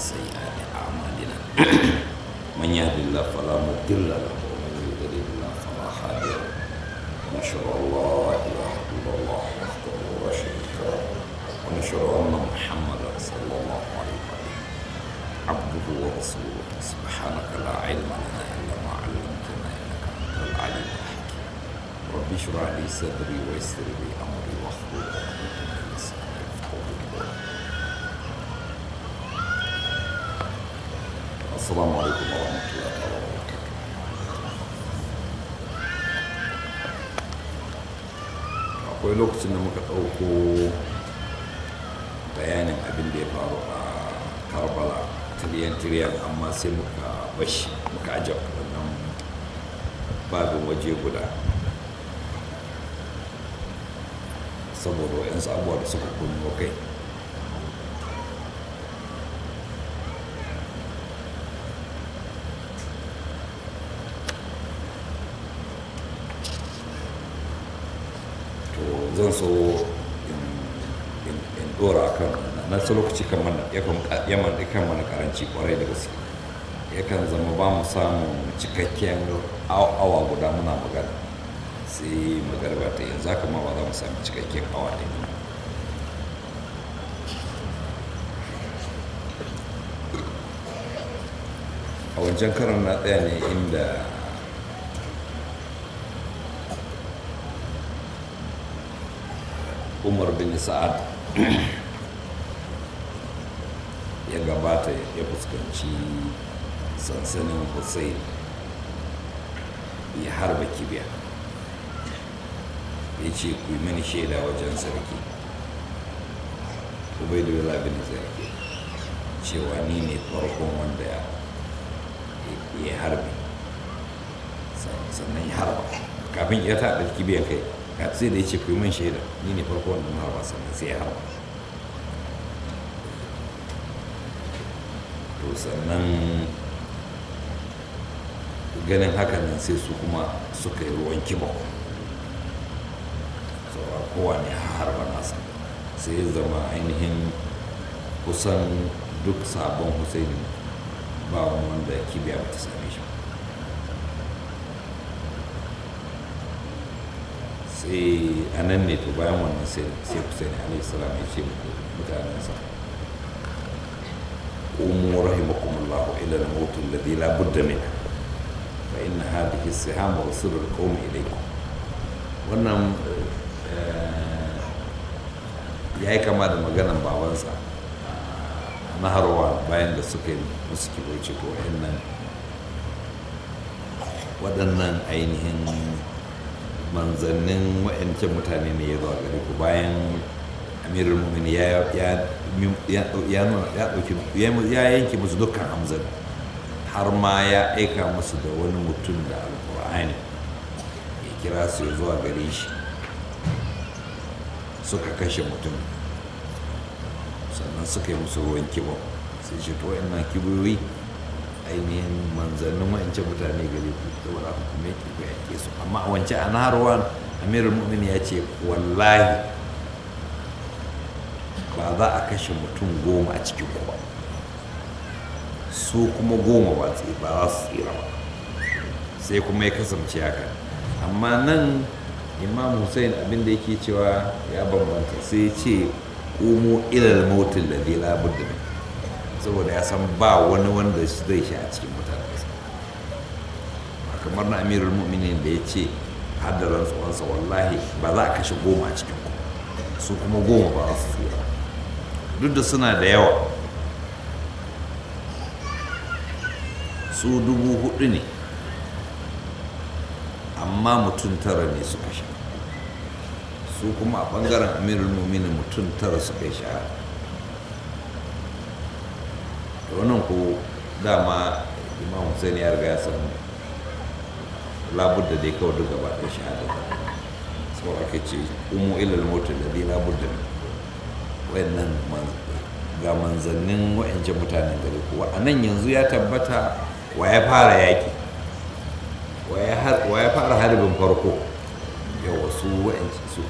سيئات أعمالنا من يهد الله فلا مضل له ومن يضلل الله فلا هادي له ونشهد أن لا إله إلا الله وحده لا شريك له ونشهد أن محمدا صلى الله عليه وسلم عبده ورسوله سبحانك لا علم لنا إلا ما علمتنا إنك أنت العليم الحكيم رب اشرح لي صدري ويسر لي أمري واحلل عقدة من لساني يفقهوا قولي السلام عليكم ورحمة الله تعالى وبركاته akwai lokacin da muka ɗauko bayanin abin da ya faru a karbala tiriyan-tiriyan amma sai muka bashi muka ajiye wannan babin waje guda saboda wa'yansu abubuwa da suka kunno kai to zan so in dora kan na su lokaci kan mana yakan mana karanci kwarai da gaske yakan zama ba mu samun cikakken awa guda muna magana sai magarba ta yanzu haka ma ba za mu sami cikakken awa ne a wancan karan na ɗaya ne inda umar bin sa'ad ya gabata ya fuskanci sansanin hussein ya harba kibiya ya ce ku yi mani shaida wajen sarki ubaidullah bin sarki cewa ni ne farkon wanda ya harbi sannan ya harba kafin ya taɓa kibiyan kai sai da ya ce kuyi man shaida ni ne farko wanda na harba sannan sai ya harba to sannan ganin hakan nan sai su kuma suka yi ruwan kiba saura kowa ne harba nasa sai ya zama ainihin kusan duk sabon husaini ba wanda kibiya ba ta same shi sai a nan ne to bayan wannan sai Hussein alaihi salam ya ce mutanensa umu rahimakumullahu ila al-maut alladhi la budda min fa inna hadhihi as-siham wa sirr al-qawm ilaykum wannan ya yi kama da maganan babansa na harwa bayan da suka yi musu kiboci ko waɗannan waɗannan ainihin manzannin wa'ancan mutane ne ya zuwa gare ku bayan amirul mumin ya yanke musu dukkan hamzan har ma ya aika musu da wani mutum da alkur'ani ya kira su ya zuwa gare shi suka kashe mutum sannan suka yi musu ruwan kibo sai shi to wa'annan kiboyi ainihin manzannin wa'ancan mutane gare ku saboda haka kuma yake ku yake su amma a wancan a naharwan amirul mu'min ya ce wallahi ba za a kashe mutum goma a cikin ku ba su kuma goma ba ba za su tsira ba sai kuma ya kasance haka amma nan imam hussein abinda yake cewa ya bambanta sai ce umu ilal mautin da zai labar da saboda ya san ba wani wanda zai sha a cikin mutane kamar na amirul mu'minin da ya ce haddaran tsohonsa wallahi ba za a kashe goma a cikin ku su kuma goma ba za su tsira duk da suna da yawa su dubu hudu ne amma mutum tara ne suka sha su kuma a bangaren amirul mu'minin mutum tara suka sha da wannan ko dama imam hussein ya riga ya san labudda dai kawai duk gaba da shahada sau aka ce umu ilal motar da dai labudda ne wayannan ga manzannin wa'ancan mutanen gari kuwa a nan yanzu ya tabbata wa ya fara yaƙi wa ya fara harbin farko yawa su wa'ancan su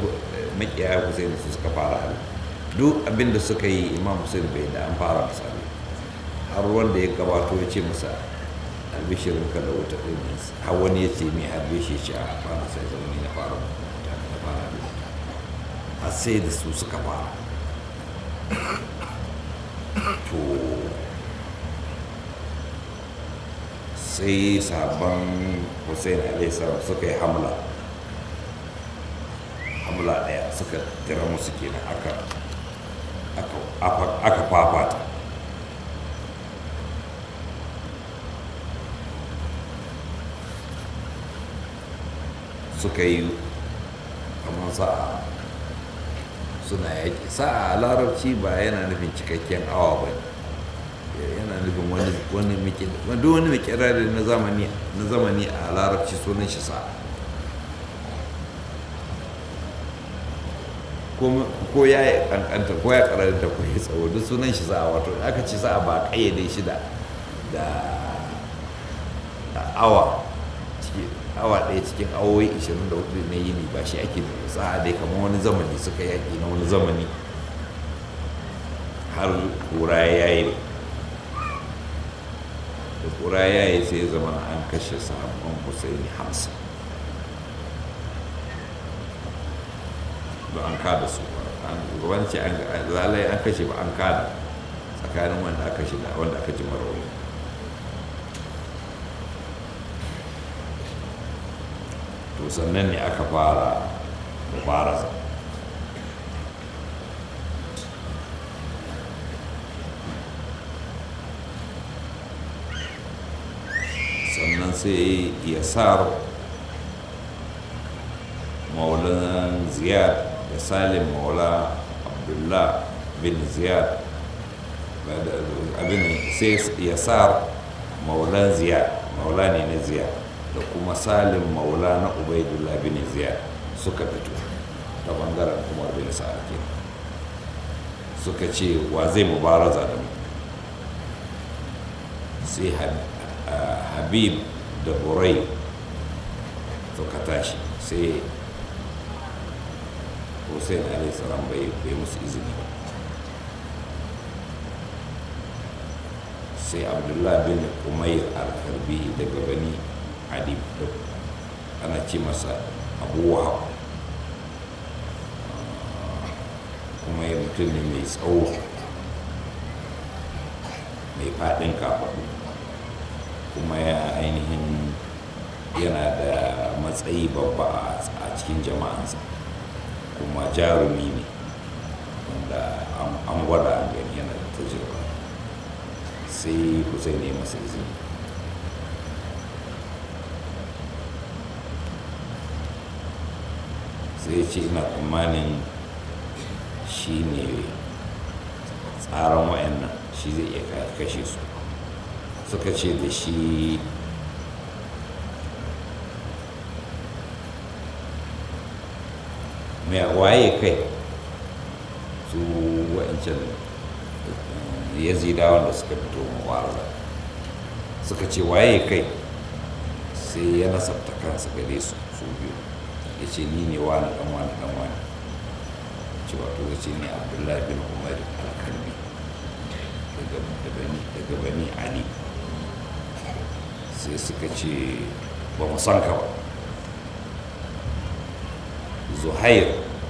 makiya hussein su suka fara harbi duk abin da suka yi imam hussein bai da an fara misali har wanda ya gabato ya ce masa albishirin ka da wuta ɗin nan har wani ya ce mai harbe shi ce a fara sai zama ni na fara wuta na fara da wuta har sai da su suka fara to sai sabon hussein alaihissalam suka yi hamla hamla ɗaya suka tira musu kenan aka aka fafata suka yi kamar sa'a suna yaƙi sa'a a larabci ba yana nufin cikakken awa ba yana nufin wani wani wani mikirari na zamani na zamani a larabci sunan shi sa'a ko ya yi kankanta ko ya karanta ko ya tsawo duk sunan shi sa'a wato aka ce sa'a ba kayyade shi da awa awa ɗaya cikin awoyi 24 na yini ba shi ake da sa'a dai kamar wani zamani suka yaƙi na wani zamani har kura ya yi da kura ya yi sai zama an kashe sahabban husaini hamsin ba an kada su ba wani ce lalai an kashe ba an kada tsakanin wanda aka shi da wanda aka ji marauni to sannan ne aka fara mubaraza sannan sai yasar maulan ziyad da salim maula abdullah bin ziyad abin sai yasar maulan ziyad maula ne na ziyad da kuma salim maula na ubaidullah bin ziyad suka fito ta bangaren umar bin sa'ad suka ce wa zai mubaraza da mu sai habib da burai suka tashi sai hussein alaihissalam bai musu izini ba sai abdullah bin umair al-harbi daga bani adib ana ce masa abu wahab kuma ya mutum ne mai tsawo mai faɗin kafaɗu kuma ya ainihin yana da matsayi babba a cikin jama'ansa kuma jarumi ne wanda an gwada gani yana da tajirba sai kusa ne masa izini sai ce ina tsammanin shi ne tsaron wayannan shi zai iya kashe su suka ce da shi mai waye kai su wa'ancan yazidawan da suka fito mawarza suka ce waye kai sai ya nasabta kansa gare su su biyu ya ce ni ne wani dan wani dan wani ce wato ya ce ni abdullahi bin umar alkalmi daga bani ali sai suka ce ba mu san ka ba zuhair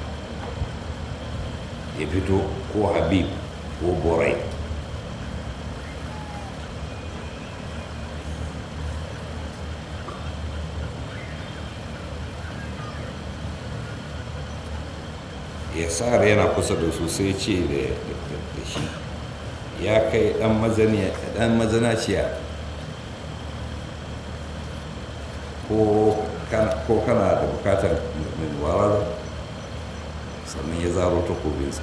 ya fito ko habib ko borai ya tsara yana kusa da su sai ce da shi ya kai dan mazanaciya ko kana da bukatar mai warar sannan ya zaro takobinsa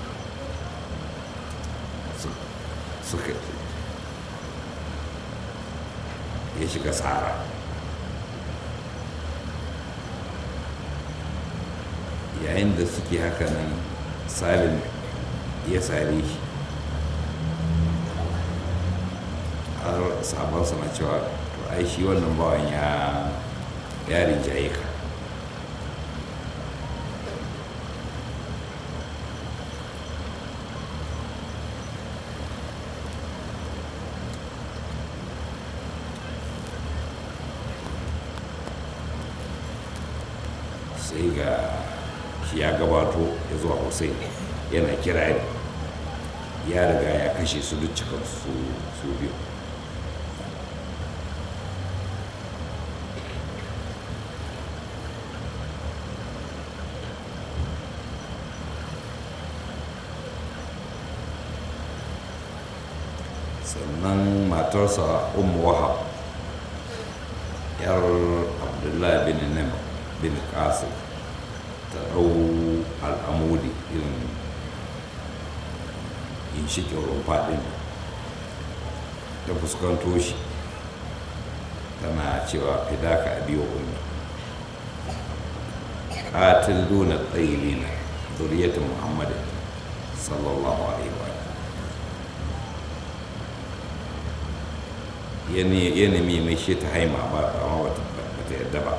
suka ya shiga tsara yayin da suke haka nan salim ya sare shi har sabon na cewa to ai shi wannan bawan ya ya rinjaye ka sai ga shi ya gabato ya zuwa hussein yana kirari ya riga ya kashe su duk cikin su su biyu sannan matarsa umu wahab yar abdullahi bin nim bin qasim ta ɗau al'amudi irin ginshikin rumfa ɗin ta fuskanto shi tana cewa fidaka a biyo ummi qatil duna tsayilina zuriyatu muhammadin sallallahu alaihi wa ya nemi mai shi ta haima ba amma ba ta yadda ba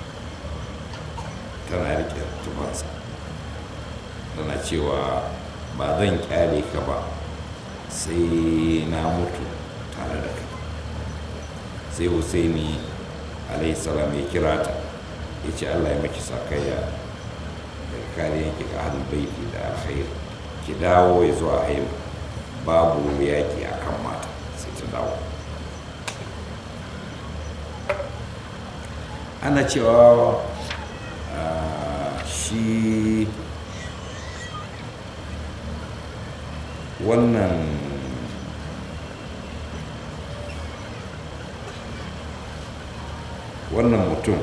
tana rike tufansa tana cewa ba zan kyale ka ba sai na mutu tare da kai sai husaini salam ya kira ta ya ce allah ya maki sakayya da kariyan ki ga ahlul baiti da alkhair ki dawo ya zuwa haima babu yaki akan mata sai ta dawo ana cewa shi wannan wannan mutum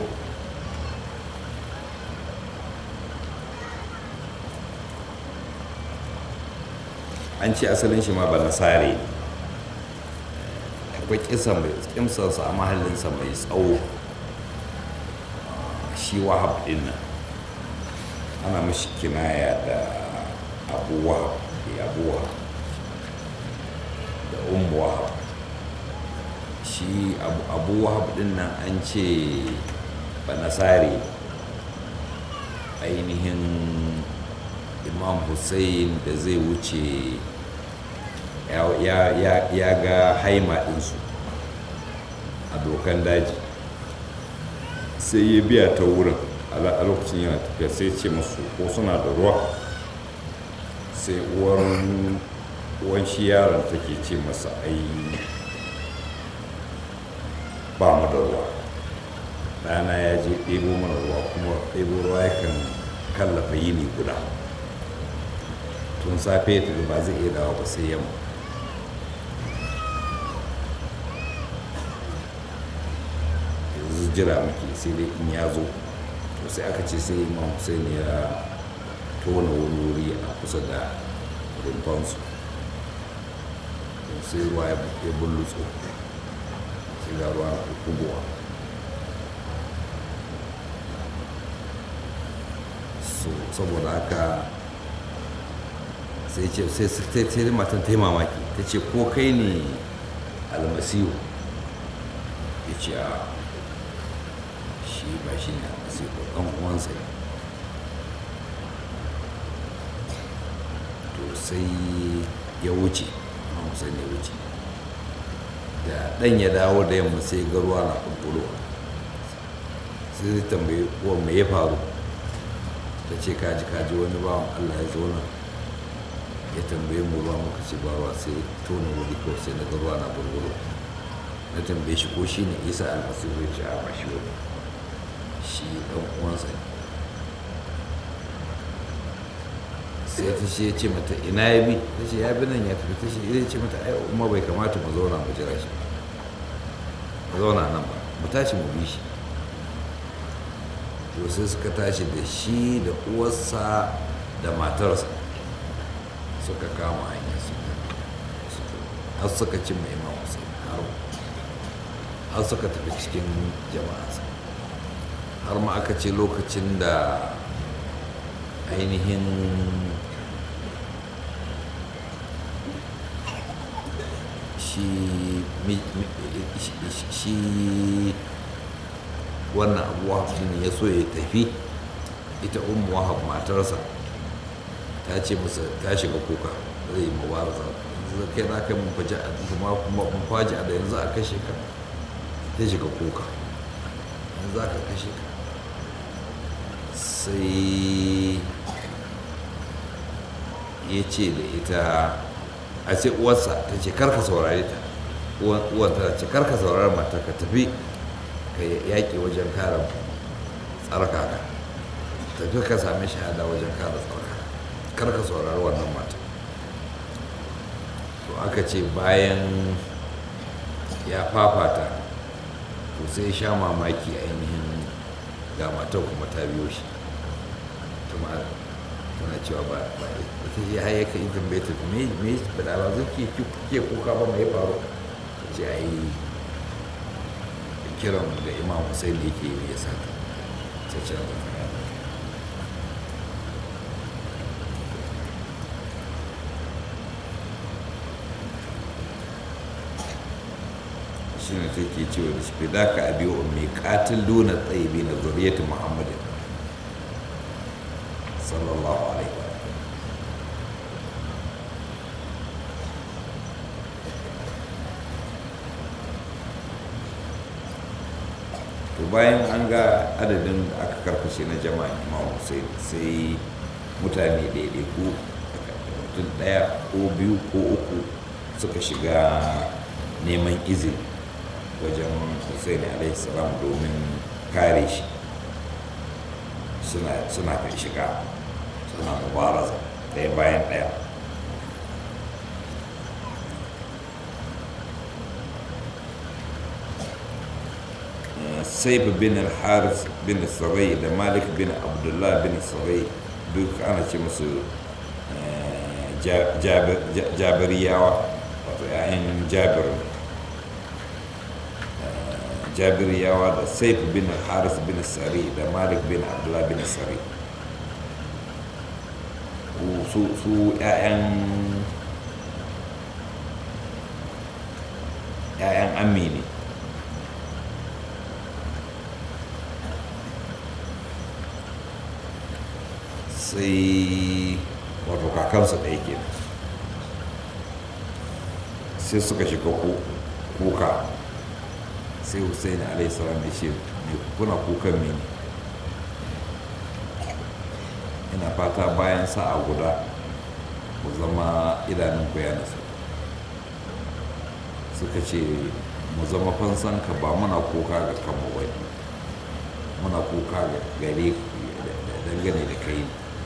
an ce asalin shi ma ba nasare akwai kimsansa a mahallinsa mai tsawo shi wahab din nan ana mashi kinaya da abu wahab da abu wahab da umu wahab shi abu wahab din nan an ce banasari ainihin imam hussein da zai wuce ya ga haima ɗinsu a dokan daji sai ya biya ta wurin a lokacin yana tafiya sai ce masu ko suna da ruwa sai uwan shi yaron take ce masa ai ba mu da ruwa ɗana ya je ɗebo mana ruwa kuma ɗebo ruwa yakan kallafa yini guda tun safe ta ba zai iya dawa ba sai yamma yanzu jira muke sai dai in ya zo to sai aka ce sai imam hussein ya tona wani wuri a kusa da rumfansu sai ruwa ya bullutso sai ga ruwa na kubuwa saboda haka sai ce sai sai matan ta yi mamaki ta ce ko kai ne almasihu ya ce a shi ba shi ne almasihu ɗan uwansa ne to sai ya wuce amma musan ya wuce da ɗan ya dawo da yamma sai ga ruwa na ƙulƙulo sai zai tambayi uwan me ya faru ta ce kaji kaji wani bawan allah ya zo nan ya tambaye mu ruwa muka ce ba ruwa sai tona wuri ko sai na ga ruwa na bulbulo na tambaye shi ko shi ne isa almasihu ya ce a ba shi wani shi ɗan uwansa ne sai ta ce ya ce mata ina ya bi ta ce ya bi nan ya tafi ta ce ya ce mata ai umma bai kamata mu zauna mu jira shi mu zauna nan ba mu tashi mu bi shi to sai suka tashi da shi da uwarsa da matarsa suka kama hanyar suka har suka cin mai imam hussein har suka tafi cikin jama'ansa har ma aka ce lokacin da ainihin shi wannan abu wahab ne ya so ya tafi ita umu wahab matarsa ta ce masa ta shiga kuka zai yi mubaraza yanzu kai na kai mun faji a kuma mun faji a da yanzu a kashe ka ta shiga kuka yanzu za ka kashe ka sai ya ce da ita a ce uwarsa ta ce karka saurari ta uwan ta ce karka saurari mata ka tafi ka yaƙi wajen kare tsarkaka tafi ka sami shahada wajen kare tsarkaka karka saurari wannan mata to aka ce bayan ya fafata to sai sha mamaki ainihin ga matar kuma ta biyo shi kuma tana cewa ba ba ita ce har yaka in tambaye ta me me ba ba zan ke ke kuka ba mai faru ta ce ai kiran da imam Hussein da yake yi ya sa ta ce da shi ne take cewa da shi da ka abi ummi qatil duna tayyibi na zuriyati muhammadin sallallahu alaihi wa to bayan an ga adadin da aka karkashe na jama'a imam hussein sai mutane ɗaiɗaiku mutum ɗaya ko biyu ko uku suka shiga neman izini wajen hussein alaihi salam domin kare shi suna kan shiga suna mubaraza ɗaya bayan ɗaya saif bin al-haris bin sarai da malik bin abdullah bin sarai duk ana ce musu jabiriyawa wato 'ya'yan jabir jabiriyawa da saif bin haris bin sari da malik bin abdullah bin sari su 'ya'yan ‘ya'yan amini sai wato kakansa da yake sai suka shiga kuka sai hussein alaihissalam ya ce mai kuna kukan mene ina fata bayan sa'a guda ku zama idanun ku ya nasu suka ce mu zama fansan ka ba muna kuka ga kama wani muna kuka ga gare dangane da kai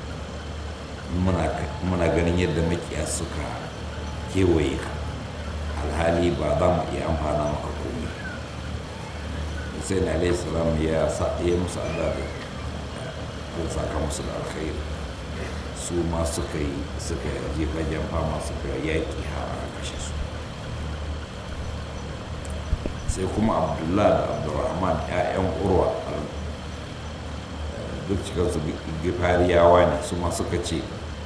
muna ganin yadda makiya suka kewaye ka alhali ba za mu iya amfana maka komai sai na alayhi salam ya ya musu Allah da ko saka musu da alkhairi su ma suka yi suka je fagen fama suka yaƙi har aka kashe su sai kuma abdullah da abdurrahman 'ya'yan urwa duk cikinsu gifariyawa ne su ma suka ce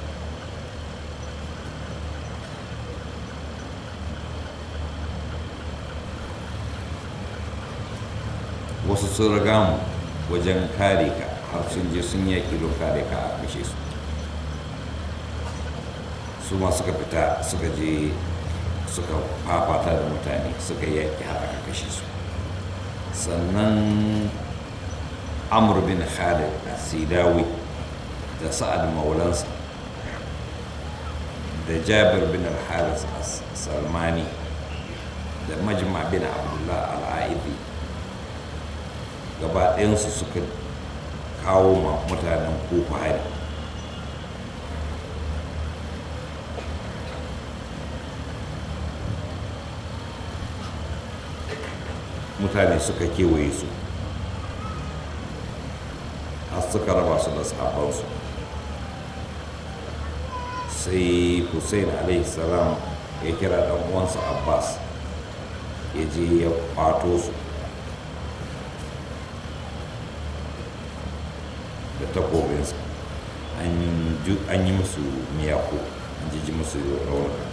wasu sun riga mu wajen kare ka har sun je sun yaƙi don kare ka a kashe su su ma suka fita suka je suka fafata da mutane suka yaƙi har aka kashe su sannan amur bin khalid sidawi da sa'ad maulansa da jabir bin al-haris salmani da majma bin abdullah al-aidi gaba ɗayansu suka kawo ma mutanen kofa hari mutane suka kewaye su har suka raba su da sahabbansu sai hussein salam ya kira ɗan uwansa abbas ya je ya kwato su da takobinsa an yi musu miyako an jiji musu raunuka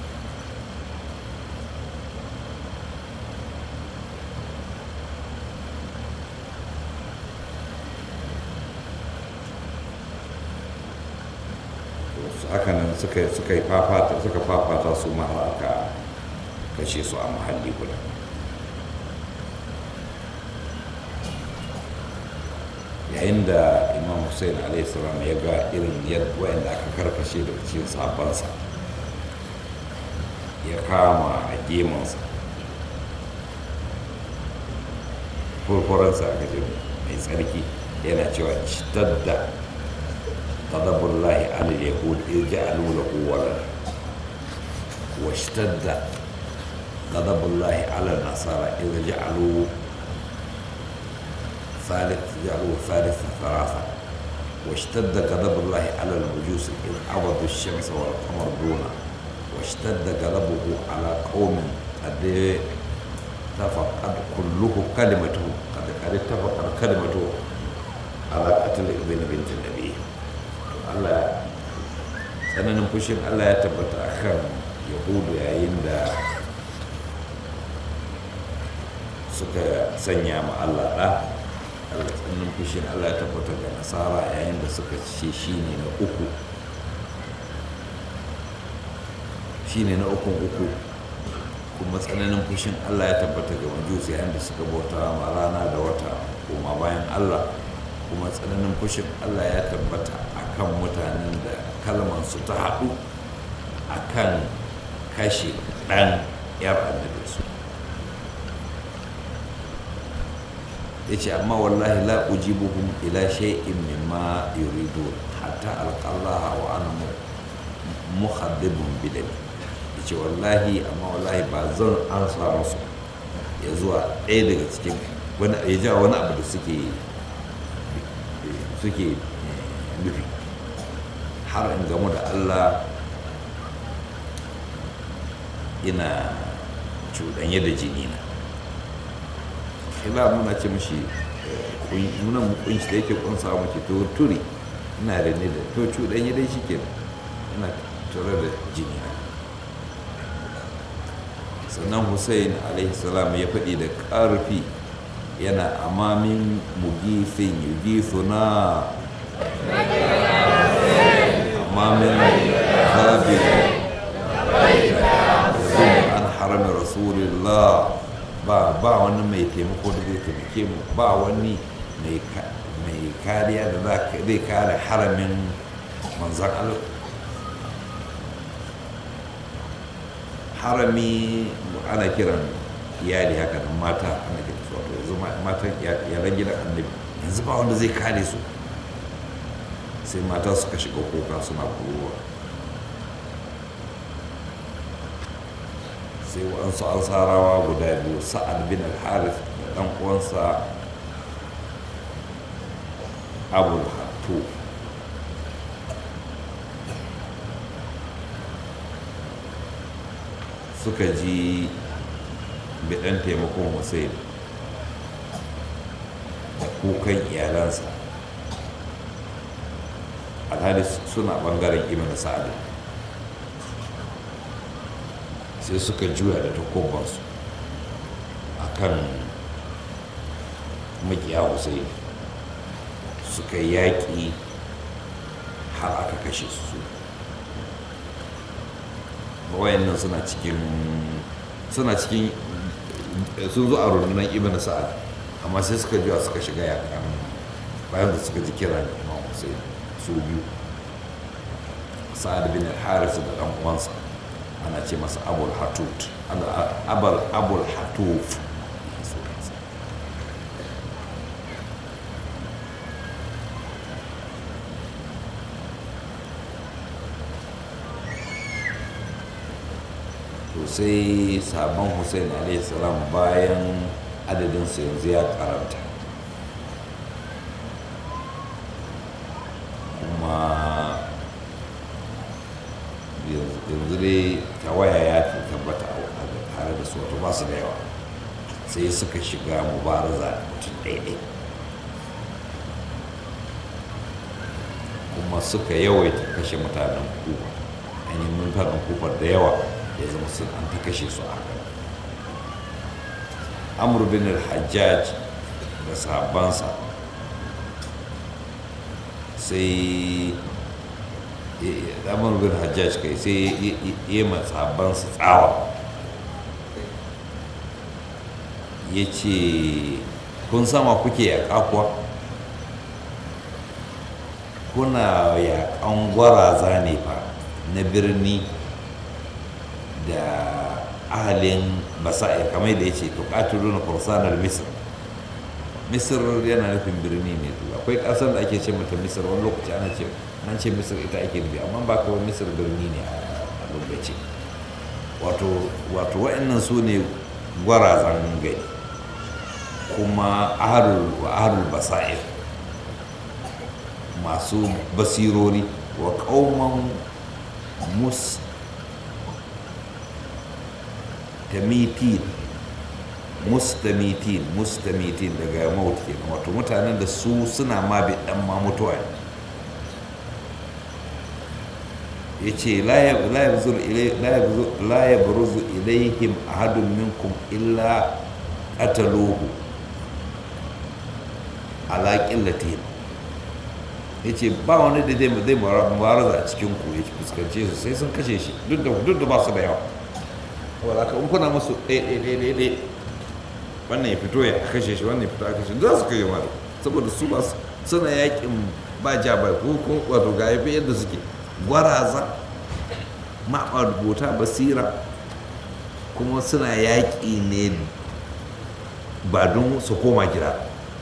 hakanan suka yi fafata suka fafata su ma har aka kashe su a muhalli guda yayin da imam hussein alaihissalam ya ga irin yadda wayanda aka karkashe da cikin sabansa ya kama a gemansa furfuransa aka ce mai tsarki yana cewa ishtadda ghadabullahi ala yahud irja'alu lahu walad wa ishtadda ghadabullahi ala nasara irja'alu ثالث جعلوا ثالث ثلاثة واشتد غضب الله على المجوس إذ عبدوا الشمس والقمر دونه واشتد غضبه على قوم قد اتفقت كله كلمته قد قد اتفقت كلمته على قتل ابن بنت النبي الله tsananin fushin Allah ya tabbata akan yahudu yayin da suka sanya ma Allah ɗa Allah tsananin fushin Allah ya tabbata ga nasara yayin da suka ce shi ne na uku shi ne na ukun uku kuma tsananin fushin Allah ya tabbata ga majusi yayin da suka bauta ma rana da wata koma bayan Allah kuma tsananin fushin Allah ya tabbata akan mutanen da kalmansu ta haɗu akan kashe ɗan yar annabinsu ya ce amma wallahi la ujibuhum ila shay'in mimma yuridu hatta alqallaha wa ana muhaddibun bidami ya ce wallahi amma wallahi ba zan ansa musu ya zuwa ɗaya daga cikin wani ya ja wani abu da suke suke nufi har in gamu da Allah ina cuɗanye da jini na ila muna ce mashi muna kunshi da yake kunsa mace to turi ina da ne da to cuɗanye dai shi ke ina tare da jini na sannan hussein alaihi salam ya faɗi da ƙarfi yana amamin mugifin yugifuna amamin zabin an haramin rasulullah ba ba wani mai taimako da zai taimake mu ba wani mai kariya da zai kare haramin manzan Allah harami ana kiran iyali haka nan mata ana kiran su wato yanzu matan yaran gidan annabi yanzu ba wanda zai kare su sai mata suka shiga kuka suna kuruwa sai waɗansu ansarawa guda biyu sa'ad bin al-harith da ɗan uwansa abul hattu suka ji biɗan taimakon hussein da kukan iyalansa alhali suna ɓangaren ibn sa'ad sai suka juya da takobansu a kan makiya hussein suka yaƙi har aka kashe su wayannan suna cikin suna cikin sun zo a rundunar ibn sa'ad amma sai suka juya suka shiga yakan bayan da suka ji kira da imam hussein su biyu sa'ad bin al-haris da dan uwansa ana ce masa abul hatut abul abul hatuf to sai sabon hussein salam bayan adadinsa yanzu ya karanta kuma yanzu dai tawaya ya tabbata a tare da su wato ba su da yawa sai suka shiga mubaraza mutum ɗaiɗai kuma suka yawaita kashe mutanen kuba ainihin mutanen kuba da yawa ya zama sun an ta kashe su a haka amur bin al-hajjaj da sahabbansa sai amur bin hajjaj kai sai ya ma sahabbansa tsawa ya ce kun sama kuke yaƙa kuwa kuna yaƙan gwaraza ne fa na birni da ahalin basa'ir kamar da ya ce to ƙatulu na kursanar misir misir yana nufin birni ne to akwai ƙasar da ake ce mata misir wani lokaci ana ce an ce misir ita ake nufi amma ba kawai misir birni ne a lokaci wato wato wa'annan su ne gwarazan gari kuma ahalul basa'ir masu basirori wa kauman mus tamitin mustamitin mustamitin daga maut kenan wato mutanen da su suna ma bi dan ma mutuwa ya ce la ya buruzu ilaihim ahadun minkum illa qataluhu ala qillatihim ya ce ba wani da zai mubaraza a cikin ku ya fuskance su sai sun kashe shi duk da ba su da yawa wadda ka kuna musu ɗaiɗaiɗaiɗaiɗai wannan ya fito ya kashe shi wannan ya fito a kashe za su kashe mara saboda su ba suna yakin ba ja ba ko ko wato ga yafi yadda suke gwaraza maɓa basira kuma suna yaƙi ne ba don su koma gida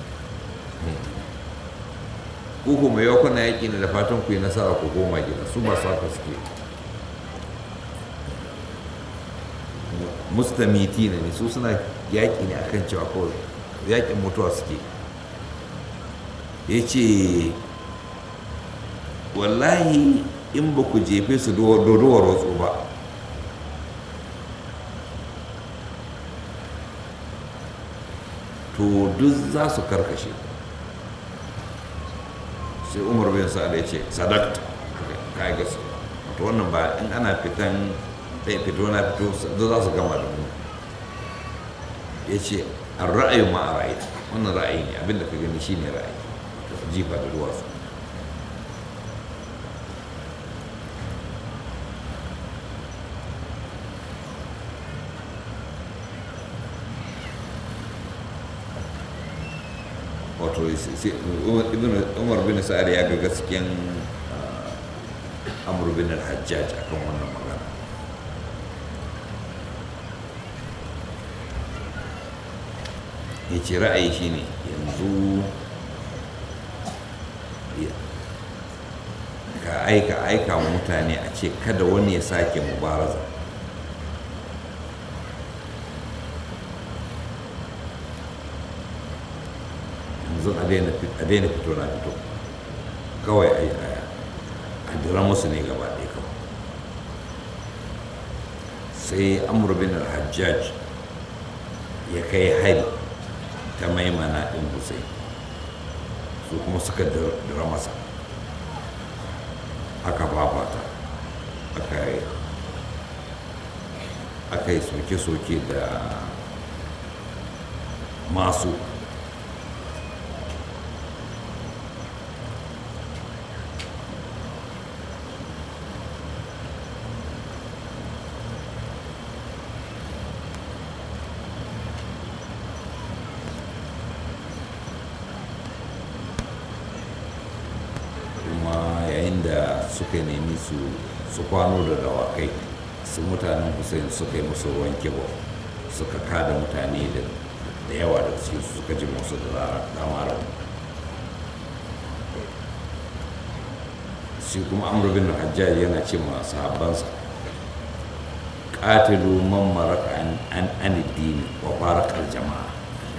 ko kuma yau kuna yaƙi ne da fatan ku yi nasara ku koma gida su ba su haka suke mustamiti ne su suna yaƙi ne akan cewa kawai yaƙin mutuwa suke ya ce wallahi in ba ku jefe su dodowar wasu ba to duk za su karkashe sai umar bin sa'ad ya ce sadakta ka yi gasu wato wannan ba in ana fitan ɗaya fito na fito duk za su gama da mu ya ce a ra'ayin ma a ra'ayi wannan ra'ayi ne abinda ka gani shine ra'ayi jifa da duwatsu wato umar bin sa'ad ya ga gaskiyan amur bin al-hajjaj akan wannan magana ya ce ra'ayi shine yanzu ka aika aika wa mutane a ce kada wani ya sake mubaraza yanzu a daina fito na fito kawai a dira musu ne gaba ɗaya kawai sai amur bin al-hajjaj ya kai hari ta maimana ɗin hussein su kuma suka dira masa aka babata aka yi soke-soke da masu suka nemi su su kwano da dawakai su mutanen hussein suka yi musu ruwan kibo suka kada mutane da yawa da su suka ji musu da damara shi kuma amur bin hajjaj yana ce ma sahabbansa qatilu man maraka an an addini wa farakal jama'a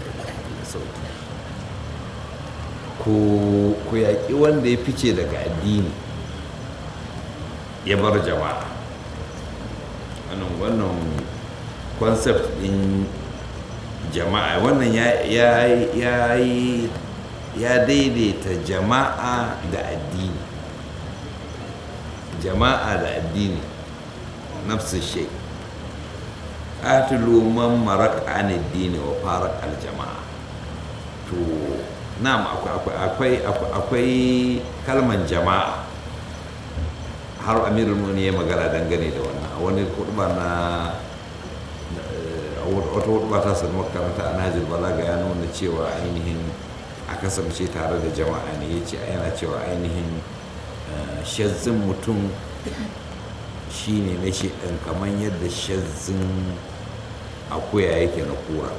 ku yaƙi wanda ya fice daga addini ya bar jama'a wannan wannan concept din jama'a wannan ya ya ya daidaita jama'a da addini jama'a da addini nafsu shay qatilu man maraka an addini wa faraq al jama'a to na'am akwai akwai kalman jama'a har amirul muni ya magana dangane da wannan a wani hudba na wata hudba ta sanu makaranta a najir balaga ya nuna cewa ainihin a kasance tare da jama'a ne ya ce yana cewa ainihin eh, shazzin mutum shine na shedan kamar yadda shazzin akuya yake na kura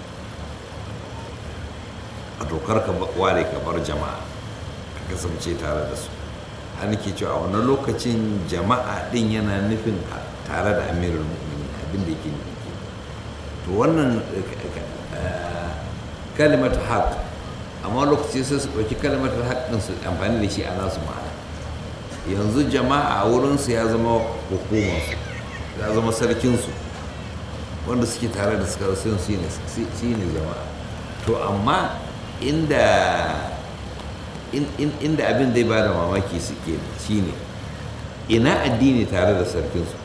a dokar ka ba- ware ka bar jama'a ka kasance tare da su an ke cewa a wani lokacin jama'a din yana nufin a- tare da amirul mu'minin abin da yake nufi kenan. to wannan eh, kalimatu haq amma lokaci sai su ɗauki kalimatu haq din su amfani da shi a nasu ma'ana yanzu jama'a a wurinsu ya zama hukumarsu ya zama sarkinsu wanda suke tare da suka sun shi ne shi ne jama'a to amma inda in- in- inda abin zai ba da mamaki suke shi ne ina addini tare da sarkinsu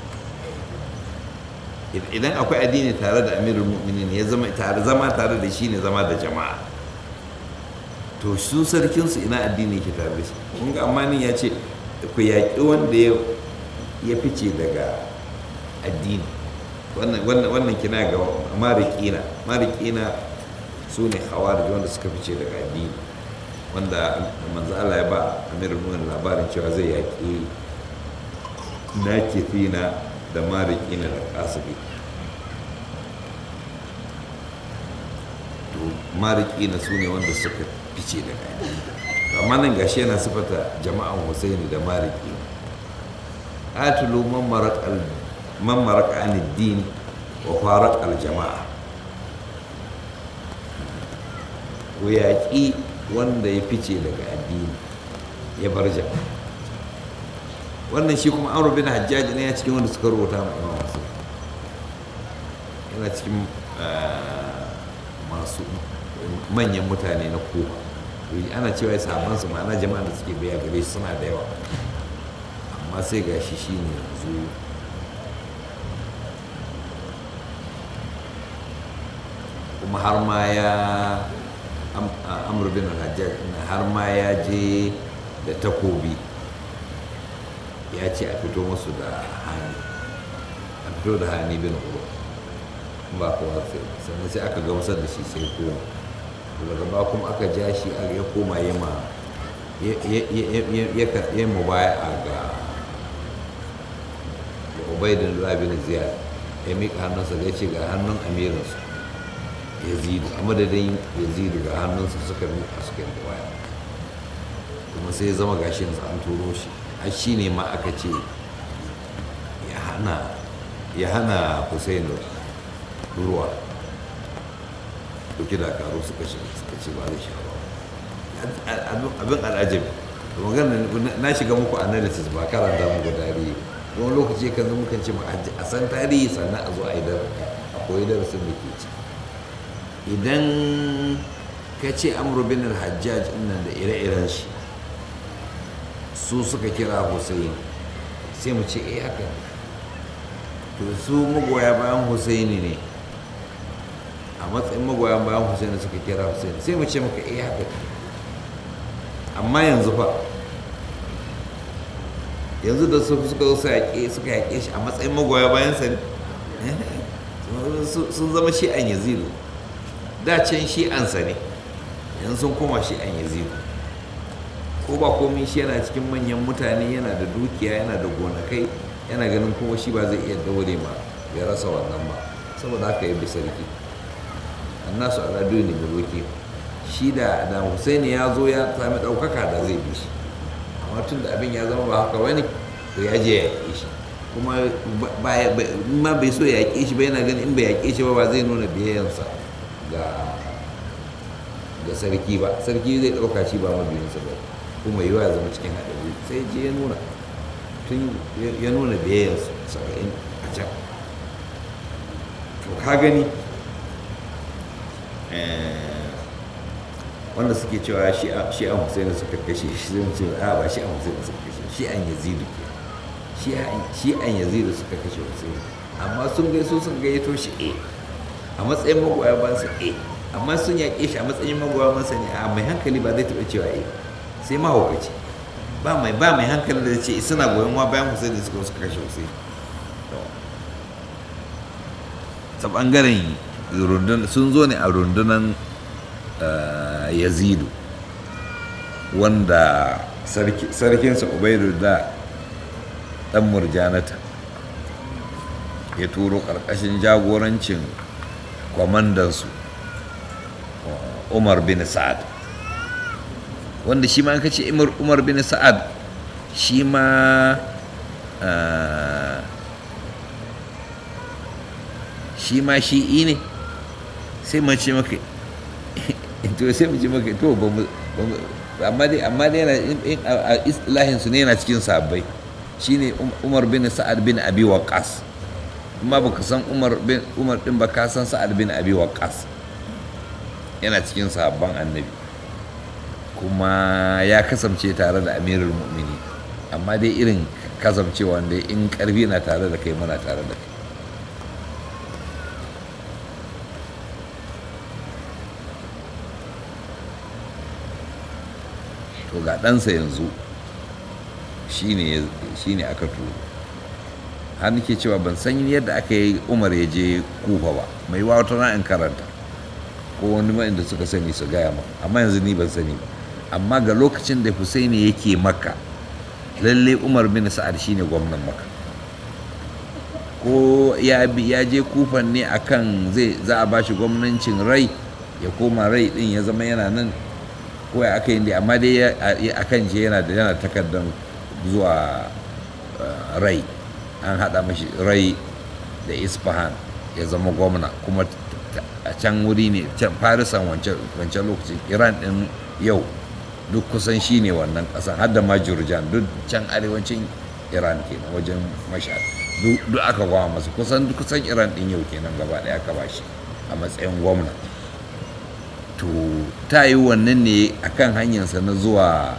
Id- idan akwai addini tare da amirul mu'minin ya zama tare zama tare da shi ne zama da jama'a to su sarkinsu ina addini ke tare da shi kun ga amma ya ce ku yaƙi wanda ya ya fice daga addini wannan wannan wannan kina ga marikina marikina su ne khawarij wanda suka fice daga addini wanda manzo Allah ya ba amirul mu'minin labarin cewa zai yaƙi nakithina da marikina da kasibi to marikina su ne wanda suka fice daga addini To amma nan gashi yana sifata jama'an Husaini da mariki atulu man marak al man marak an din wa farak al jama'a ku yaƙi wanda ya fice daga addini ya bar jama'a wannan shi kuma amru bin hajjaj ne ya cikin wanda suka rubuta ma imam Muslim yana cikin ah, masu manyan mutane na kufa ana cewa sahabansu ma'ana jama'a da suke biya gare shi suna da yawa amma sai ga shi shi ne yanzu kuma har ma ya am- a- amr bin al-hajjaj ɗin har ma ya je da takobi ya ce a fito musu da hani a fito da hani bin uru ba kowa sai sannan sai aka gamsar da shi sai koma daga ba kuma aka ja shi a ya koma ya ma ya mu baya a ga ubaidin labin ziyar ya miƙa hannunsa da ya ce ga hannun amirinsu yazidu a madadin yazidu ga hannunsa suka miƙa suka yi baya kuma sai ya zama gashi yanzu an turo shi har shi ne ma aka ce ya hana ya hana Hussein ruwa ɗauki dakaru suka shi suka ce ba zai sha ba abin al'ajabi da magana na shiga muku analysis ba karanta muku tarihi wani lokaci kan zama kan ce a san tarihi sannan a zo a yi a koyi darasin da ke ci idan ka ce amru bin al-hajjaj nan da ire-iren shi su suka kira Hussein sai mu ce eh haka to su magoya bayan Hussein ne a matsayin magoya bayan Hussein suka kira Hussein sai mu ce maka eh haka amma yanzu fa yanzu da su suka zo suka yaƙe shi a matsayin magoya bayan sa sun zama shi'an yazidu da can shi'ansa ne yanzu sun koma shi'an yazidu ko ba komai shi yana cikin manyan mutane yana da dukiya yana da gonakai yana ganin kuma shi ba zai iya daure ma ya rasa wannan ba saboda haka ya bi sarki annasu ala duni muluki shi da da Husaini ya zo ya sami ɗaukaka da zai bi shi amma tun da abin ya zama ba haka wani to ya je ya yaƙe shi kuma ma bai so ya yaƙe shi ba yana ganin in bai yaƙe shi ba ba zai nuna biyayyansa ga ga sarki ba sarki zai ɗauka shi ba mabiyinsa ba kuma yiwa ya zama cikin haɗari sai je ya nuna tun ya nuna biyayyansa saba'in a can to ka gani wanda suke cewa shi an Hussein suka kashe shi zai ce a ba shi an Hussein suka kashe shi an Yazidu ke shi an Yazidu suka kashe Hussein amma sun gai su sun gayyato shi eh a matsayin magoya ban sa eh amma sun yaƙe shi a matsayin magoya ban sa ne a mai hankali ba zai taɓa cewa eh sai mahaukaci ba mai ba mai hankali da ce suna goyon wa bayan Hussein da suka suka kashe Hussein ta bangaren sun zo ne a rundunan yazidu wanda sarkinsa ubaidullah dan murjanata ya turo ƙarƙashin jagorancin kwamandansu umar bin sa'ad wanda shi ma kace umar bin sa'ad shi ma shi ma shi'i ne sai mace maka to sai mu ce maka to ba mu amma dai amma dai yana a istilahin su ne yana cikin sabbai shine Umar bin Sa'ad bin Abi Waqqas amma baka san Umar bin Umar din ba ka san Sa'ad bin Abi Waqqas yana cikin sabban annabi kuma ya kasance tare da Amirul Mu'mini amma dai irin kasancewa wanda in karfi na tare da kai muna tare da kai to ga ɗansa yanzu shi ne aka turo har nake cewa ban san yadda aka yi umar ya je kufa ba mai wata na in karanta ko wani ma'in da suka sani su gaya ma amma yanzu ni ban sani ba amma ga lokacin da husaini yake maka lalle umar bin sa'ad shine gwamnan maka ko ya je kufan ne akan zai za a bashi gwamnancin rai ya koma rai din ya zama yana nan ko ya aka yi amma dai a kan je yana da yana takardar zuwa rai an haɗa mashi rai da isfahan ya zama gwamna kuma a can wuri ne can farisan wancan lokacin iran ɗin yau duk kusan shi ne wannan ƙasan har da majurjan duk can arewacin iran kenan wajen mashad duk aka gwa masu kusan kusan iran ɗin yau kenan gaba ɗaya aka ba shi a matsayin gwamna to ta yi wannan ne a kan hanyarsa na zuwa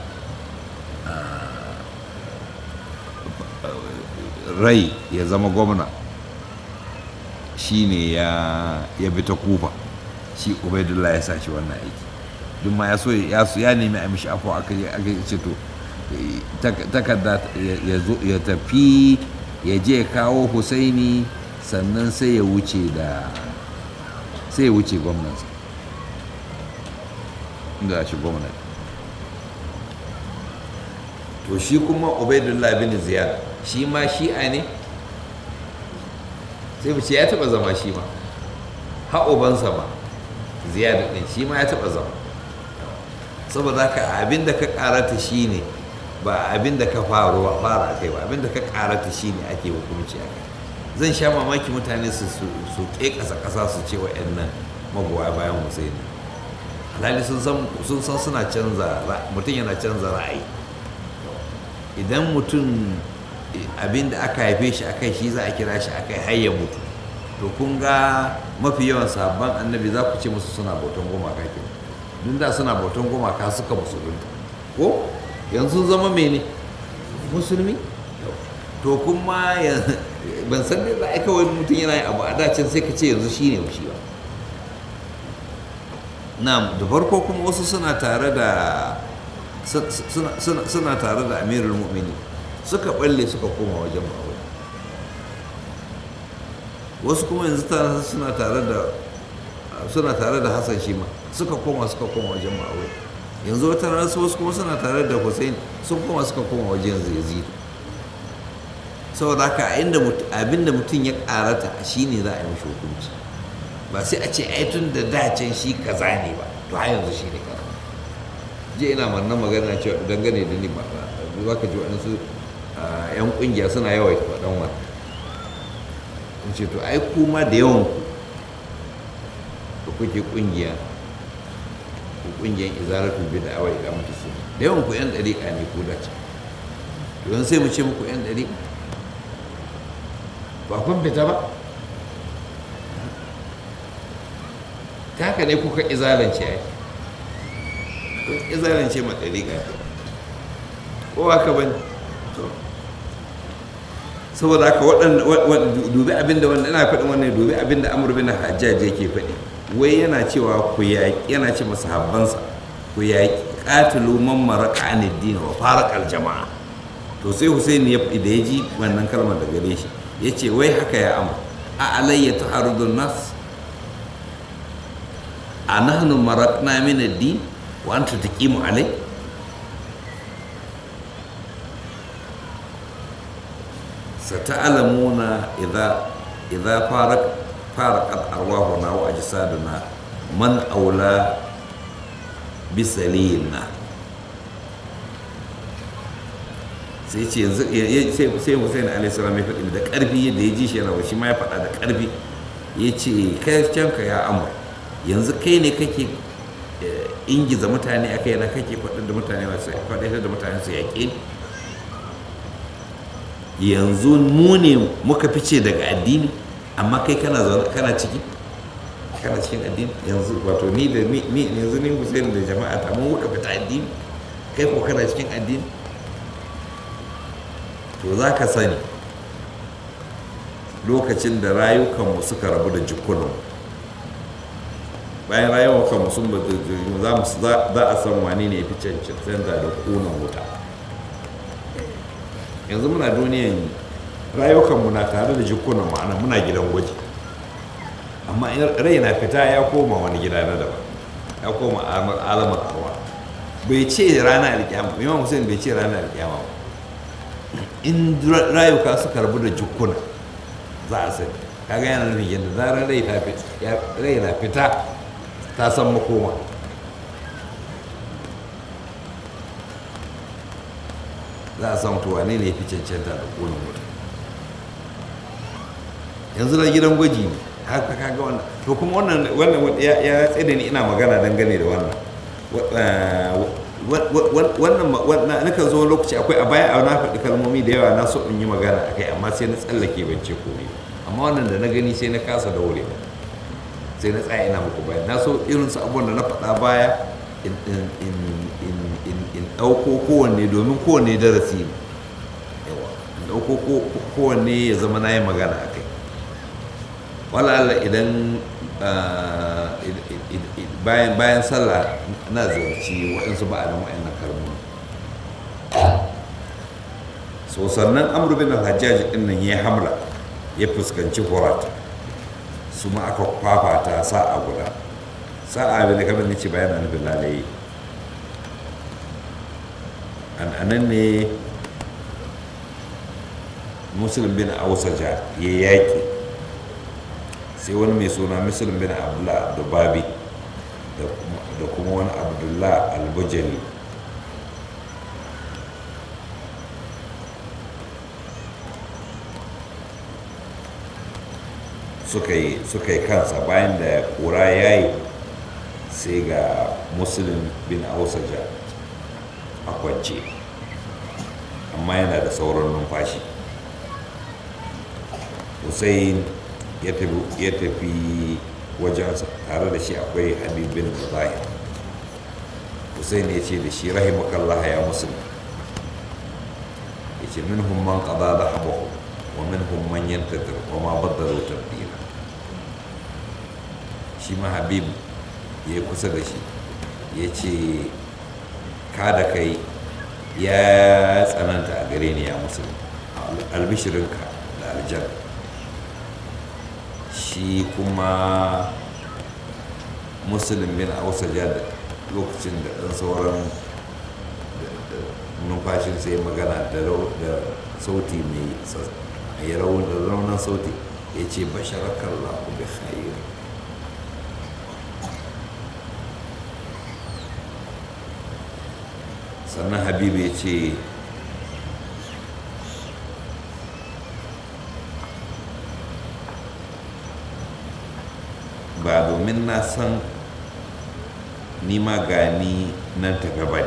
rai ya zama gwamna shi ne ya bi ta kufa shi ubaidullah ya sa shi wannan aiki duk ma ya so ya nemi a mishi afuwa aka ce to takarda ya tafi ya je kawo husaini sannan sai ya wuce da sai ya wuce gwamnansa inda shi gwamnati to shi kuma ubaidullah bin ziyad shi ma shi'a ne sai mu ce ya taba zama shi ma haƙobansa ma ziyad din shi ma ya taba zama saboda haka abin da ka karata shi ne ba abin da ka faruwa fara kai ba abin da ka karata shi ne ake hukunci a kai zan sha mamaki mutane su su ƙasa ƙasa su ce wa'annan magoya bayan husaini alhali sun san suna canza mutum yana canza ra'ayi idan mutum abin da aka haife shi akai shi za a kira shi akai har ya mutu to kun ga mafi yawan sabon annabi za ku ce musu suna bautan gumaka ke duk da suna bautan gumaka suka musulunta ko yanzu zama mene musulmi to kuma ban san da za a kawai mutum yana yin abu a dacin sai ka ce yanzu shi ne shi ba na da farko kuma wasu suna tare da suna tare da amirul mu'mini suka balle suka koma wajen ma'awai wasu kuma yanzu suna tare da suna tare da hassan shi ma suka koma suka koma wajen ma'awai yanzu wata rana wasu kuma suna tare da hussein sun koma suka koma wajen yazid saboda haka abinda mutum ya karata shi ne za a yi mashi hukunci ba sai a ce ai tun da dacen shi kaza ne ba to har yanzu shi ne kaza je ina manna magana cewa dangane da ni ba za ka ji waɗansu yan ƙungiya suna yawaita faɗan wani in ce to ai kuma da yawan ku da kuke ƙungiya ku ƙungiyar izaratul bid'a wa iqamatu sunna da yawan ku yan dariƙa ne ku da can to sai mu ce muku yan dariƙa ba kun fita ba ta haka ne kuka izalance ai kun izalance ma ɗariƙa ko haka bane to saboda haka waɗanda dubi abinda wanda ina faɗin wannan dubi abinda amur bin hajjaj yake faɗi wai yana cewa ku yaƙi yana ce masa habbansa ku yaƙi qatilu man maraka an ad-din wa faraqal jama'a to sai Husaini ya da ya ji wannan kalmar da gare shi yace wai haka ya amur a alayya taharudun nas a nahnu marakna min ad-din wa anta taqimu alai sata'alamuna idza idza farak faraqat arwahuna wa ajsaduna man aula bisalina sai ce yanzu sai sai Hussein alaihi salam ya faɗi da ƙarfi yadda ya ji shi yana shi ma ya faɗa da ƙarfi ya ce kai canka ya amur yanzu kai ne kake ingiza mutane a kai na kake faɗin da mutane masu faɗin da mutane su yaƙe yanzu mu ne muka fice daga addini amma kai kana zaune kana ciki kana cikin addini yanzu wato ni da ni yanzu ni Hussein da jama'a ta mun muka fita addini kai ko kana cikin addini to za ka sani lokacin da rayukanmu suka rabu da jikunanmu bayan rayukanmu sun ba za a san wani ne fi cancanta da kunan wuta yanzu muna duniyan rayukanmu na tare da jikunan ma'ana muna gidan gwaji amma rai na fita ya koma wani gida na daban ya koma alamar arwa bai ce rana alkiyama imam hussein bai ce rana alkiyama ba in rayuka suka rabu da jukuna za a sani kaga yana nufin yadda zarar rai ta rai na fita ta san makoma za a san tuwa ne ne fi cancanta da ƙunin mutum yanzu na gidan gwaji ne haka kaga wannan to kuma wannan wannan ya tsaye ni ina magana dangane da wannan wannan nakan zo lokaci akwai a baya a na faɗi kalmomi da yawa na so in yi magana akai amma sai na tsallake ban ce komai amma wannan da na gani sai na kasa daure sai na tsaya ina muku baya na so irin su abubuwan da na faɗa baya in ɗauko kowanne domin kowanne darasi ne yawa in ɗauko kowanne ya zama na yi magana a kai wala Allah idan bayan sallah na ziyarci waɗansu ba'adin waɗannan kalmomi so sannan amur bin al-hajjaj din nan ya hamla ya fuskanci horat su ma aka fafata sa'a guda sa'a bin da kamar nace bayan nufin lalaye an anan ne muslim bin ausaja ya yaƙi sai wani mai suna muslim bin abdullah dubabi da kuma wani abdullah albujali suka yi kansa bayan da kura ya yi sai ga muslim bin ausaja a kwance amma yana da sauran numfashi hussein ya tafi wajensa tare da shi akwai habibin zahir hussein ya ce da shi rahimakallah ya musulmi ya ce min man qada da habahu wa min man yantadir wa ma baddalu tabdila shi ma habib ya yi kusa da shi ya ce ka da kai ya tsananta a gare ni ya musulmi albishirinka da aljanna shi kuma musulun bin ausaja da lokacin da ɗan sauran numfashin sai magana da sauti mai raunin sauti ya ce basharakar lahu bi khair sannan habibu ya ce ba domin na san ni ma gani nan ta gaba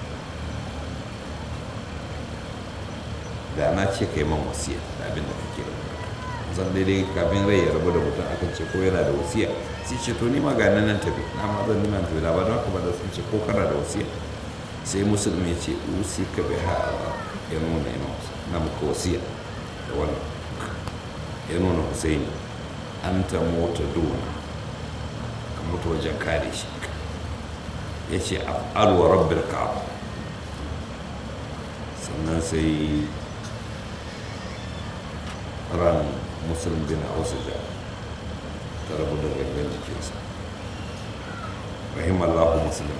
da na ce kai man wasiya da abin da kake zan daidai kafin rai ya rabu da mutum akan ce ko yana da wasiya sai ce to ni ma gani nan tafi na ma zan nima tafi da ba don haka ba da sun ce ko kana da wasiya sai musulmi ya ce usi ka bai ha ya nuna yana na muka wasiya da wannan ya nuna husaini an ta mota duna mutu wajen kare shi ya ce alwa rabbil ka'aba sannan sai ran musulun bin ausuja ta rabu da gangan jikinsa rahimallahu musulun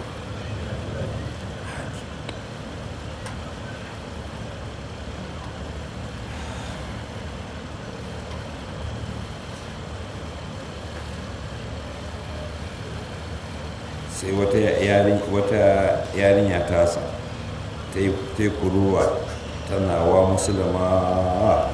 sai wata yarin wata yarinya tasa ta yi ta yi kuruwa tana wa musulma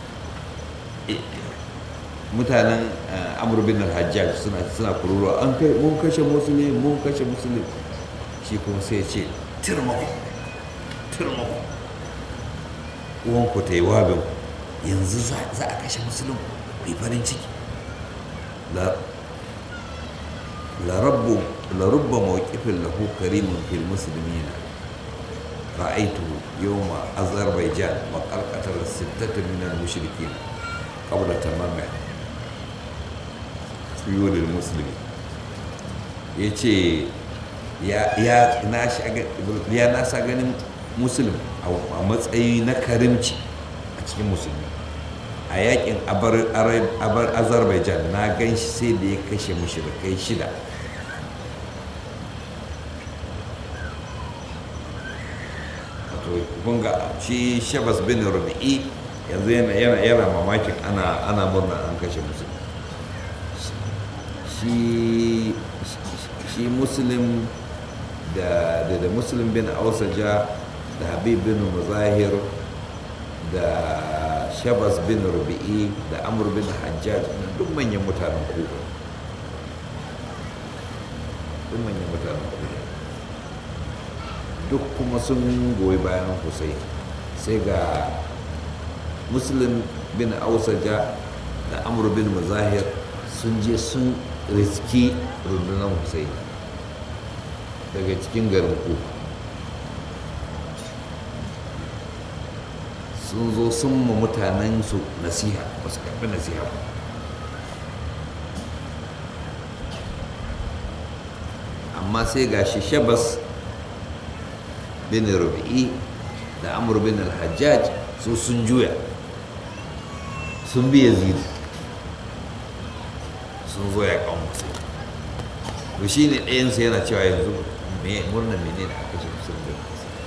mutanen eh, amur bin al-hajjaj suna suna kururuwa an kai mun kashe musulmi mun kashe musulmi shi kuma sai ya ce tirmako tirmako uwanku ta yi wabin yanzu za za a kashe musulmi ku yi farin ciki la la rabbu la rubba mawqifin lahu karimun fil muslimina ra'aytu yawma azerbaijan wa qarqatar sittatan min al-mushrikin qabla tamamiha tuyulil musulmi ya ce ya nasa ganin musulmi a matsayi na karimci a cikin musulmi a yakin abar azerbaijan na gan shi sai da ya kashe mushrikai shida wato kunga shi shabas bin rubi'i yanzu yana mamakin ana murna an kashe musulmi shi shi muslim da da, da muslim bin ausaja da habib bin muzahir da shabas bin rubi'i da amur bin hajjaj duk manyan mutanen kuba duk manyan mutanen kuba duk kuma sun goyi bayan hussein sai ga muslim bin ausaja da amur bin muzahir sun je sun riski rundunar hussein daga cikin garin kufa sun zo sun ma mutanen su nasiha ba su karɓi nasiha ba amma sai ga shi shabas bin rubi'i da amur bin al-hajjaj su sun juya sun bi yazidi sun zo ya kan musu to shi ne ɗayansu yana cewa yanzu murnan mene ne aka ce musulun da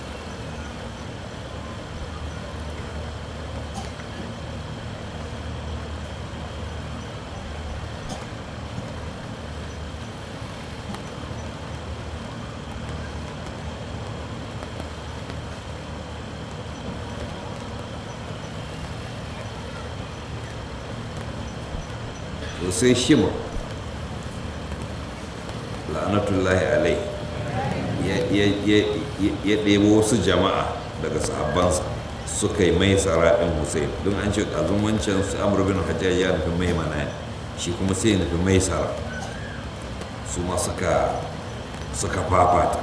to sai shimur la'anatullahi alai ya ɗebo wasu jama'a daga sahabbansa suka yi mai sara'in hussein don an ce ƙazun wancan su amur bin hajjaj ya nufi mai mana shi kuma sai nufi mai sara su ma suka suka fafata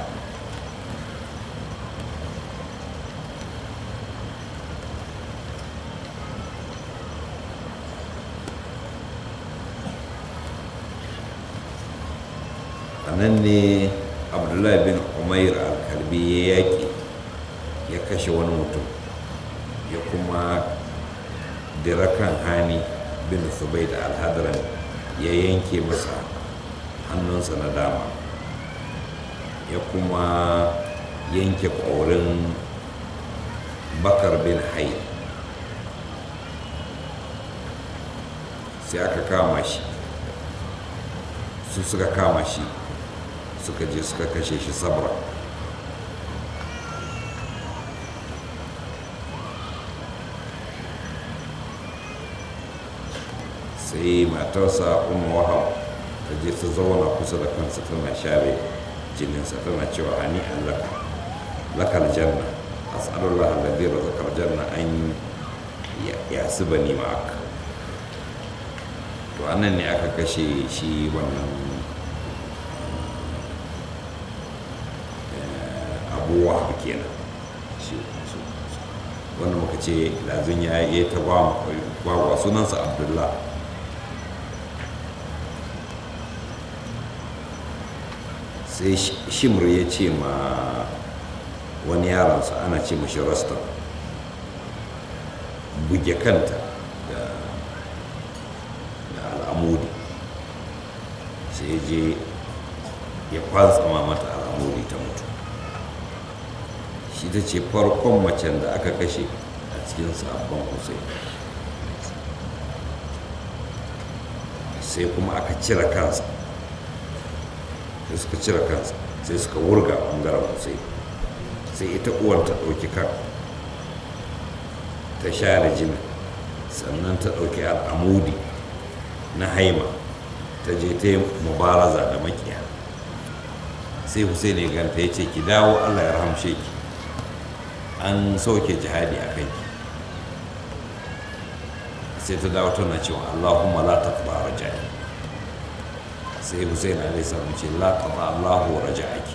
a nan ne abdullahi bin umair al-kalbi ya yaƙi ya kashe wani mutum ya kuma dirakan hani bin subai da alhadaran ya yanke masa hannunsa na dama ya kuma yanke ƙorin bakar bin hai sai aka kama shi su suka kama shi suka je suka kashe shi sabra sai matarsa umar wahab ta je ta zauna kusa da kansa tana share jininsa tana cewa hani allaka lakal janna as'alullah alladhi razaqal janna an yasibani ma'aka to anan ne aka kashe shi wannan abuwa kenan wanda muka ce lazin ya yi ta gwagwa sunansa abdullah sai shimr ya ce ma wani yaransa ana ce mashi rasta buge kanta da al'amudi sai je ya kwantsama mata al'amudi ta mutu shi ta ce farkon macen da aka kashe a cikin sabon hussein sai kuma aka cire kansa sai suka cire kansa sai suka wurga ɓangaren sai sai ita uwar ta ɗauki kan ta share jini sannan ta ɗauki al'amudi na haima ta je ta yi mubaraza da makiya sai hussein ya ganta ya ce ki dawo allah ya rahamshe ki an sauke jihadi a kai sai ta dawo tana cewa allahumma la taqba raja'i sai hussein alaihi salam ce la taqba allahu raja'aki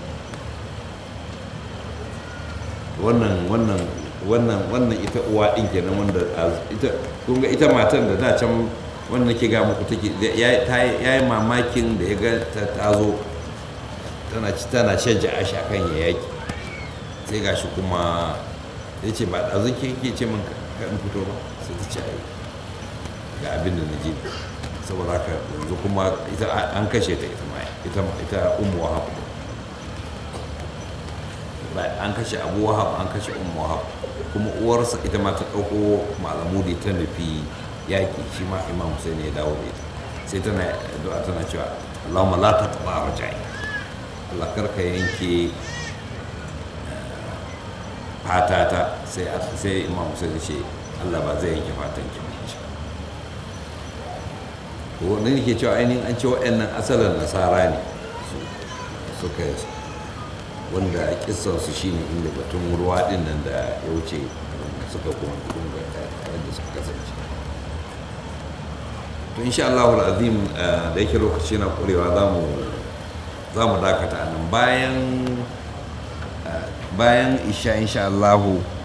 wannan wannan wannan wannan ita uwa din kenan wanda ita kun ga ita matan da da can wanda nake ga muku take ya yi mamakin da ya ga ta zo tana ci tana shajja ashi akan ya yaki sai gashi kuma ya ce ba ɗazu ke ke ce min ka in fito ba sai ta ce ai ga abin da na ji saboda haka yanzu kuma ita an kashe ta ita ma ita ita ummu wahab an kashe abu wahab an kashe ummu wahab kuma uwarsa ita ma ta ɗauko malamudi ta nufi yaƙi shi ma imam Hussein ya dawo da ita sai tana addu'a tana cewa Allahumma la taqba rajai Allah karka yanke fatata sai sai imam Hussein ya ce Allah ba zai yanke fatan ki ba to wannan yake cewa ainihin an ce waɗannan asalin nasara ne suka wanda kissan su shine inda batun ruwa din nan da ya wuce suka kuma yadda suka kasance to insha Allah azim da yake lokaci na kurewa za mu dakata a nan bayan bayan isha insha Allah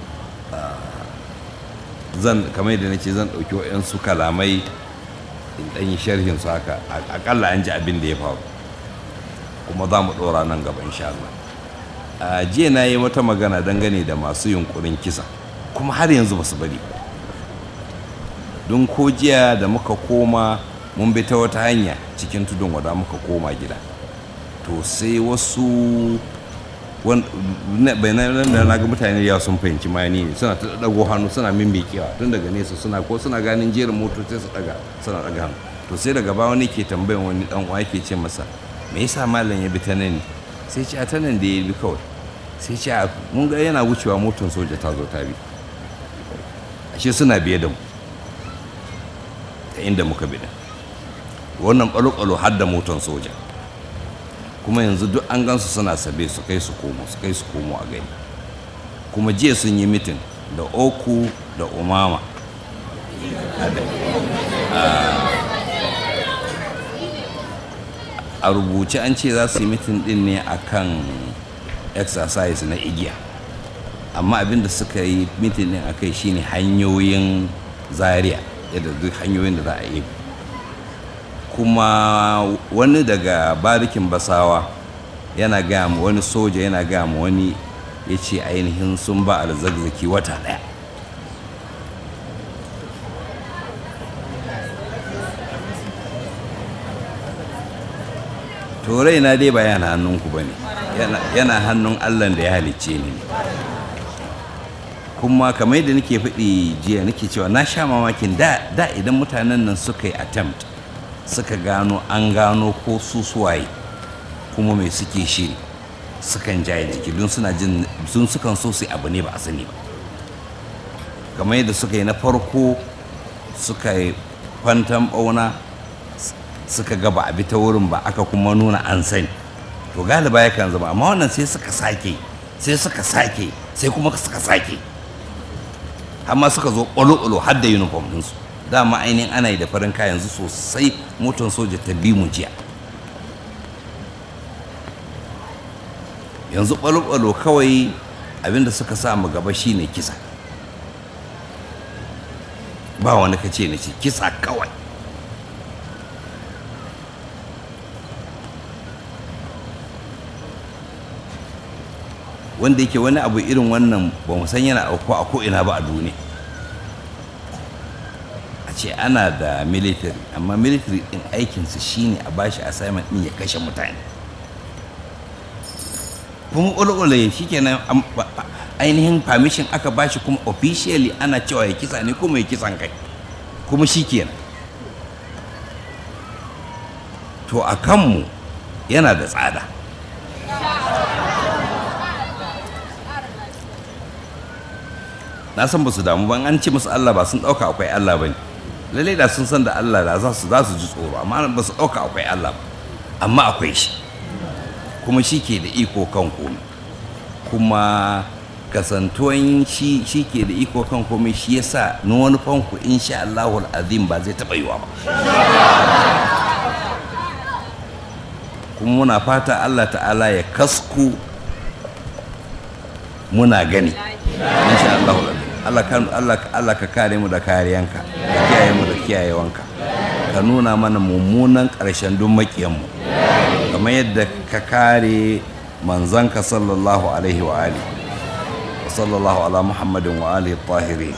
zan kamar yadda nace zan ɗauki waɗansu kalamai in ɗan yi sharhin su haka akalla an ji abin da ya faru kuma za mu ɗora nan gaba insha Allah a jiya na yi wata magana dangane da masu yunkurin kisa kuma har yanzu ba su bari ba don ko jiya da muka koma mun bi ta wata hanya cikin tudun wada muka koma gida to sai wasu bayanan da na ga mutane ya sun fahimci mani ne suna ta dago hannu suna mimikewa tun daga nesa suna ko suna ganin jerin motoci su daga suna daga hannu to sai daga ba wani ke tambayan wani dan uwa ke ce masa me yasa malam ya bi ta nan ne sai ce a ta nan da ya bi kawai sai ce a mun ga yana wucewa motar soja ta zo ta bi ashe suna biye da mu ta inda muka bi da wannan ɓalo-ɓalo har da motar soja kuma yanzu duk an gansu suna sabe su kai su komo su kai su komo a gani kuma jiya sun yi mitin da oku da umama a rubuce an ce za su yi mitin din ne akan exercise na igiya amma abinda suka yi mitin din akai shine hanyoyin zaria yadda duk hanyoyin da za a yi kuma wani daga barikin basawa yana gaya ma wani soja yana gaya ma wani ya ce ainihin sun ba alzagzaki wata ɗaya to raina dai ba yana hannunku ba ne yana hannun allah da ya halicce ni ne kuma kamar yadda nake faɗi jiya nake cewa na sha mamakin da da idan mutanen nan suka yi attempt suka gano an gano ko su suwaye kuma mai suke shiri sukan jaye jiki don suna jin sun sukan so su abu ne ba a sani ba kamar yadda suka yi na farko suka yi kwantan bauna suka gaba a bi ta wurin ba aka kuma nuna an sani to galiba yakan zama amma wannan sai suka sake sai suka sake sai kuma suka sake amma suka zo ƙwalo-ƙwalo har da uniform ɗinsu dama ainihin ana yi da farin kayan yanzu sosai motar soja ta bi mu jiya yanzu ƙwalo-ƙwalo kawai abinda suka sa mu gaba shine kisa ba wani kace na ce kisa kawai wanda yake wani abu irin wannan ba mu san yana auku a ko'ina ba a duniya a ce ana da military amma military din aikinsu shine a bashi assignment din ya kashe mutane kuma ƙulƙule shi kenan ainihin permission aka bashi kuma officially ana cewa ya kisa ne kuma ya kisan kai kuma shi kenan to a kanmu yana da tsada na san ba su damu ban an ce musu Allah ba sun ɗauka akwai Allah ba ne lallai da sun san da Allah da za su za su ji tsoro amma ba su ɗauka akwai Allah ba amma akwai shi kuma shi ke da iko kan komai kuma kasantuwan shi shi ke da iko kan komai shi yasa na wani fanku insha Allahul azim ba zai taɓa yiwa ba kuma muna fata Allah ta'ala ya kasku muna gani insha Allahul azim Allah ka Allah Allah ka kare mu da kariyanka ka kiyaye mu da kiyayewanka ka nuna mana mummunan ƙarshen duk makiyanmu kamar yadda ka kare manzanka sallallahu alaihi wa ali wa sallallahu ala muhammadin wa alihi tahirin